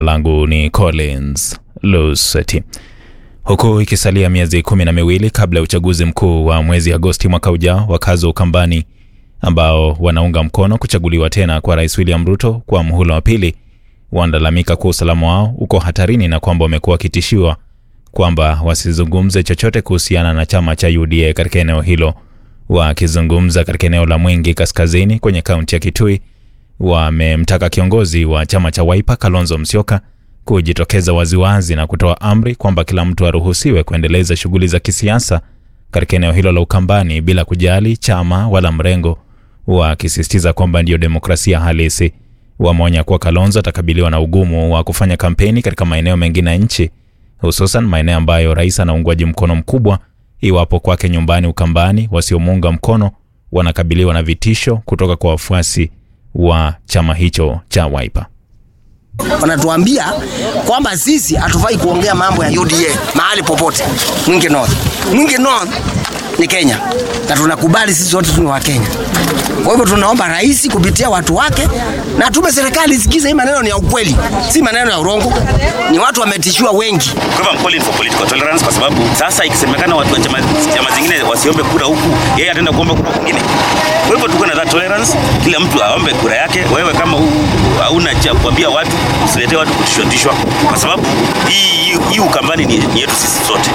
langu ni Collins Luseti. Huku ikisalia miezi kumi na miwili kabla ya uchaguzi mkuu wa mwezi Agosti mwaka ujao, wakazi wa Ukambani ambao wanaunga mkono kuchaguliwa tena kwa Rais William Ruto kwa muhula wa pili wanalalamika kuwa usalama wao uko hatarini na kwamba wamekuwa wakitishiwa kwamba wasizungumze chochote kuhusiana na chama cha UDA katika eneo hilo. Wakizungumza katika eneo la Mwingi Kaskazini kwenye kaunti ya Kitui, wamemtaka kiongozi wa chama cha Wiper Kalonzo Musyoka kujitokeza waziwazi na kutoa amri kwamba kila mtu aruhusiwe kuendeleza shughuli za kisiasa katika eneo hilo la Ukambani bila kujali chama wala mrengo, wakisisitiza kwamba ndiyo demokrasia halisi. Wameonya kuwa Kalonzo atakabiliwa na ugumu wa kufanya kampeni katika maeneo mengine ya nchi, hususan maeneo ambayo rais ana uungwaji mkono mkubwa, iwapo kwake nyumbani Ukambani wasiomuunga mkono wanakabiliwa na vitisho kutoka kwa wafuasi wa chama hicho cha Wiper. Wanatuambia kwamba sisi hatufai kuongea mambo ya UDA mahali popote Mwingi North. Mwingi North ni Kenya na tunakubali sisi wote tu ni wa Kenya. Kwa hivyo tunaomba rais kupitia watu wake na tume serikali isikize hii maneno ni ya ukweli, si maneno ya urongo. Ni watu wametishiwa wengi. Kwa hivyo I'm calling for political tolerance kwa sababu sasa ikisemekana watu wa chama, chama zingine wasiombe kura huku, yeye ataenda kuomba kura kwingine. Kwa hivyo tuko na that tolerance, kila mtu aombe kura yake. Wewe kama hauna cha kuambia watu, usiletee watu kutishwa tishwa, kwa sababu hii hii Ukambani ni, ni yetu sisi sote.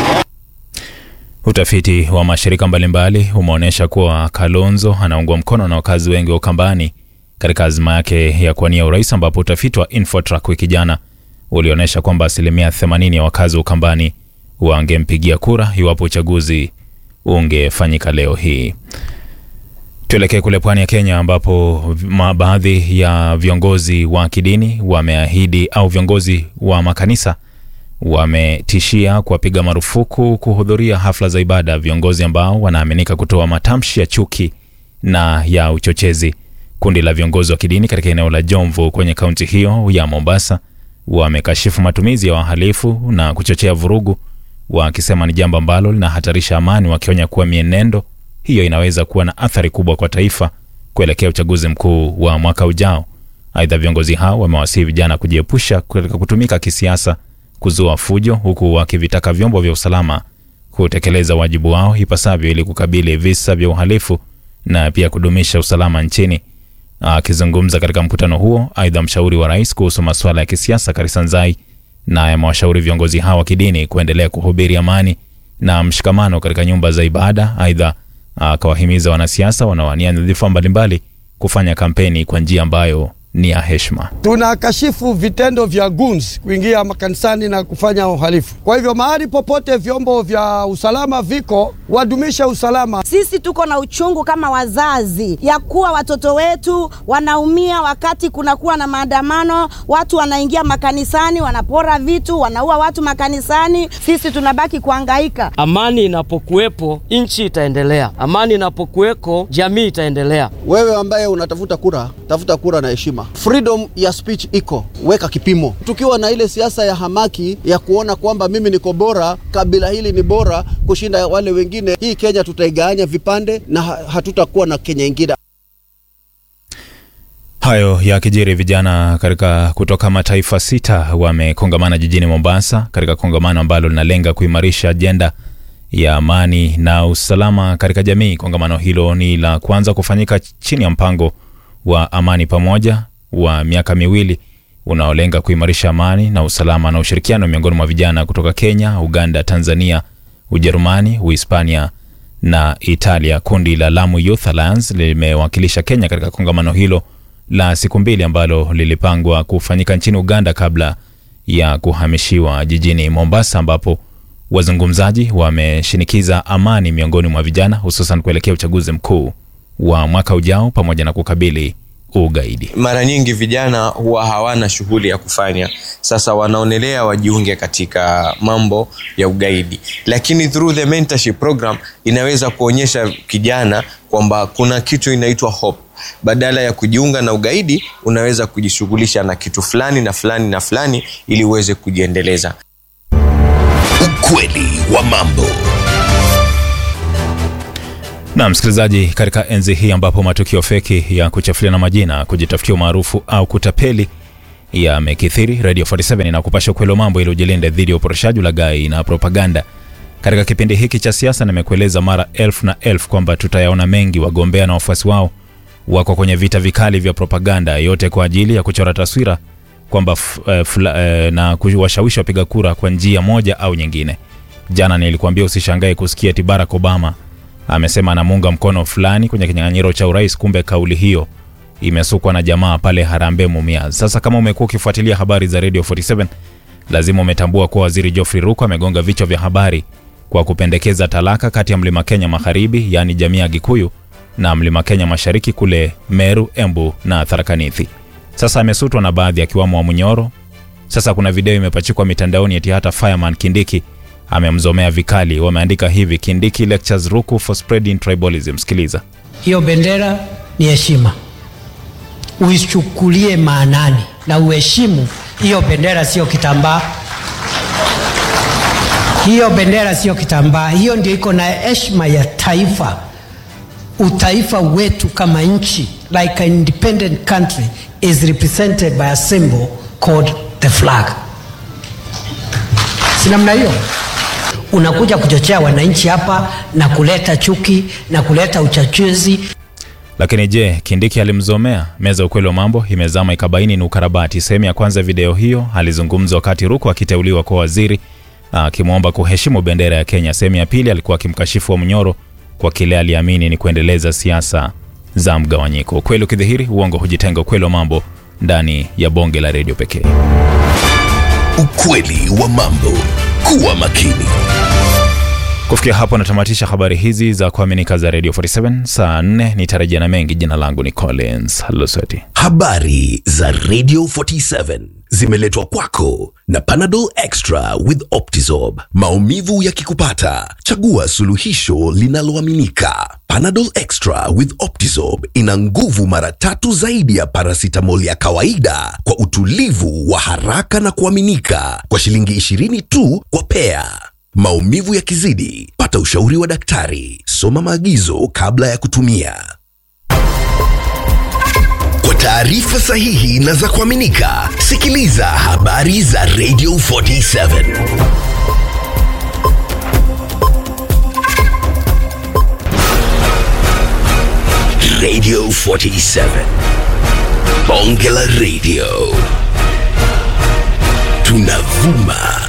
Utafiti wa mashirika mbalimbali umeonyesha kuwa Kalonzo anaungwa mkono na wakazi wengi wa Ukambani katika azma yake ya kuwania urais, ambapo utafiti wa Infotrack wiki jana ulionyesha kwamba asilimia 80 ya wakazi wa Ukambani wangempigia kura iwapo uchaguzi ungefanyika leo hii. Tuelekee kule pwani ya Kenya ambapo baadhi ya viongozi wa kidini wameahidi au viongozi wa makanisa wametishia kuwapiga marufuku kuhudhuria hafla za ibada viongozi ambao wanaaminika kutoa matamshi ya chuki na ya uchochezi. Kundi la viongozi wa kidini katika eneo la Jomvu kwenye kaunti hiyo ya Mombasa wamekashifu matumizi ya wahalifu na kuchochea vurugu, wakisema ni jambo ambalo linahatarisha amani, wakionya kuwa mienendo hiyo inaweza kuwa na athari kubwa kwa taifa kuelekea uchaguzi mkuu wa mwaka ujao. Aidha, viongozi hao wamewasihi vijana kujiepusha katika kutumika kisiasa kuzua fujo, huku wakivitaka vyombo vya usalama kutekeleza wajibu wao ipasavyo ili kukabili visa vya uhalifu na pia kudumisha usalama nchini. Akizungumza katika mkutano huo, aidha, mshauri wa rais kuhusu masuala ya kisiasa Karisa Nzai naye amewashauri viongozi hao wa kidini kuendelea kuhubiri amani na mshikamano katika nyumba za ibada. Aidha, akawahimiza wanasiasa wanaowania nyadhifa mbalimbali kufanya kampeni kwa njia ambayo ni ya heshima. Tunakashifu vitendo vya goons kuingia makanisani na kufanya uhalifu. Kwa hivyo mahali popote vyombo vya usalama viko, wadumisha usalama. Sisi tuko na uchungu kama wazazi ya kuwa watoto wetu wanaumia wakati kunakuwa na maandamano, watu wanaingia makanisani, wanapora vitu, wanaua watu makanisani, sisi tunabaki kuhangaika. Amani inapokuwepo nchi itaendelea, amani inapokuweko jamii itaendelea. Wewe ambaye unatafuta kura, tafuta kura na heshima. Freedom ya speech iko, weka kipimo. Tukiwa na ile siasa ya hamaki ya kuona kwamba mimi niko bora, kabila hili ni bora kushinda wale wengine, hii Kenya tutaigawanya vipande na hatutakuwa na Kenya ingine. Hayo yakijiri, vijana katika kutoka mataifa sita wamekongamana jijini Mombasa katika kongamano ambalo linalenga kuimarisha ajenda ya amani na usalama katika jamii. Kongamano hilo ni la kwanza kufanyika chini ya mpango wa amani pamoja wa miaka miwili unaolenga kuimarisha amani na usalama na ushirikiano miongoni mwa vijana kutoka Kenya, Uganda, Tanzania, Ujerumani, Uhispania na Italia. Kundi la Lamu Youth Alliance limewakilisha Kenya katika kongamano hilo la siku mbili ambalo lilipangwa kufanyika nchini Uganda kabla ya kuhamishiwa jijini Mombasa, ambapo wazungumzaji wameshinikiza amani miongoni mwa vijana, hususan kuelekea uchaguzi mkuu wa mwaka ujao pamoja na kukabili ugaidi. Mara nyingi vijana huwa hawana shughuli ya kufanya, sasa wanaonelea wajiunge katika mambo ya ugaidi, lakini through the mentorship program inaweza kuonyesha kijana kwamba kuna kitu inaitwa hope. Badala ya kujiunga na ugaidi, unaweza kujishughulisha na kitu fulani na fulani na fulani ili uweze kujiendeleza. Ukweli wa mambo. Na msikilizaji, katika enzi hii ambapo matukio feki ya kuchafuliana majina, kujitafutia umaarufu au kutapeli yamekithiri. Radio 47 inakupasha ukweli wa mambo ili ujilinde dhidi ya uporoshaji, ulaghai na propaganda. Katika kipindi hiki cha siasa, nimekueleza mara elfu na elfu kwamba tutayaona mengi. Wagombea na wafuasi wao wako kwenye vita vikali vya propaganda, yote kwa ajili ya kuchora taswira kwamba f- eh, fula- eh, na kuwashawishi wapiga kura kwa njia moja au nyingine. Jana nilikuambia usishangae kusikia eti Barack Obama amesema anamuunga mkono fulani kwenye kinyang'anyiro cha urais, kumbe kauli hiyo imesukwa na jamaa pale Harambee Mumias. Sasa kama umekuwa ukifuatilia habari za Radio 47 lazima umetambua kuwa waziri Geoffrey Ruko amegonga vichwa vya habari kwa kupendekeza talaka kati ya mlima Kenya magharibi, yaani jamii ya Gikuyu na mlima Kenya mashariki kule Meru, Embu na Tharaka Nithi. Sasa amesutwa na baadhi akiwamo wa Munyoro. Sasa kuna video imepachikwa mitandaoni eti hata Fireman Kindiki amemzomea vikali. Wameandika hivi, Kindiki lectures Ruku for spreading tribalism. Sikiliza. Hiyo bendera ni heshima, uichukulie maanani na uheshimu hiyo bendera. Sio kitambaa, hiyo bendera sio kitambaa. Hiyo ndio iko na heshima ya taifa, utaifa wetu kama nchi, like an independent country is represented by a symbol called the flag. Si namna hiyo? Unakuja kuchochea wananchi hapa na kuleta chuki na kuleta uchachuzi. Lakini je, Kindiki alimzomea? Meza ya ukweli wa mambo imezama ikabaini ni ukarabati. Sehemu ya kwanza ya video hiyo alizungumza wakati Ruku akiteuliwa kuwa waziri akimwomba kuheshimu bendera ya Kenya. Sehemu ya pili alikuwa akimkashifu wa Mnyoro kwa kile aliamini ni kuendeleza siasa za mgawanyiko. Ukweli ukidhihiri, uongo hujitenga. Ukweli wa mambo ndani ya bonge la redio pekee. Ukweli wa mambo. Kuwa makini. Kufikia hapo natamatisha habari hizi za kuaminika za Radio 47 saa 4 nitarejea na mengi. Jina langu ni Collins Lusweti. Habari za Radio 47 zimeletwa kwako na Panadol Extra with Optizorb. Maumivu yakikupata, chagua suluhisho linaloaminika. Panadol Extra with Optizorb ina nguvu mara tatu zaidi ya paracetamol ya kawaida kwa utulivu wa haraka na kuaminika kwa shilingi 20 tu kwa pea. Maumivu yakizidi, pata ushauri wa daktari. Soma maagizo kabla ya kutumia. Kwa taarifa sahihi na za kuaminika, sikiliza habari za Radio 47. Radio 47. Bonge la Radio. Tunavuma